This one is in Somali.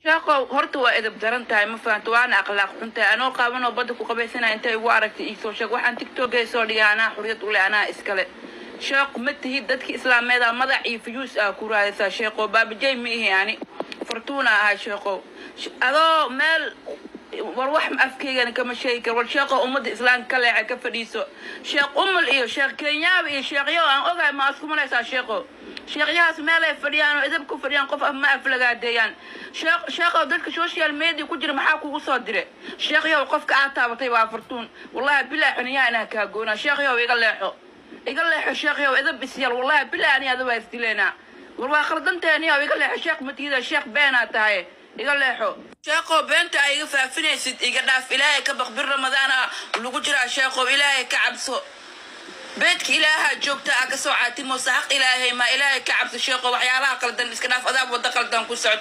sheekow horta waa edab daran tahay ma fahanto waana akhlaaq xun tahay anoo qaabanoo badda ku qabaysanaya intay igu aragtay iisoo sheeg waxaan tiktokay soo dhigay anaa xuriyad ule anaa iskale sheekhu ma tihid dadki islaameeda madax iyo fuyuus ah ku raadaysaa sheekow baabajay ma ihi ani fortuuna ahay sheekow Sh- adoo meel war wax afkeygana kama sheegi karo war sheekho ummadda islaamka ka leexa ka fadhiiso sheekh umul iyo sheekh kenyaaba iyo sheekhyo aan ogahay ma isku malaysaa sheekho sheekhyahaas meel ay fadhiyaan oo edab ku fadhiyaan qof af ma aflagaadeeyaan sheekh sheekhow dadka social media ku jira maxaa kugu soo dire sheekhyow qofka aad taabatay waa fartuun wallahi bilaa xuniyaa inaa kaa goonaa sheekhyow iga leexo iga leexo sheekhyow edab isyal wallahi bilaa ani adaba isdileynaa war waa khaldanteeniyow iga leexo sheekh matiida sheekh beenaa tahay iga leexo sheekhow beenta ay iga faafinaysid iga dhaaf ilaahay ka baq bir ramadaana lagu jiraa sheekhow ilaahay ka cabso beedka ilaaha joogta ah kasoo caatimo saxaq ilaahay ma ilaahay ka cabso sheekho waxyaalaha qaldan iska dhaaf adaab wada qaldan ku socod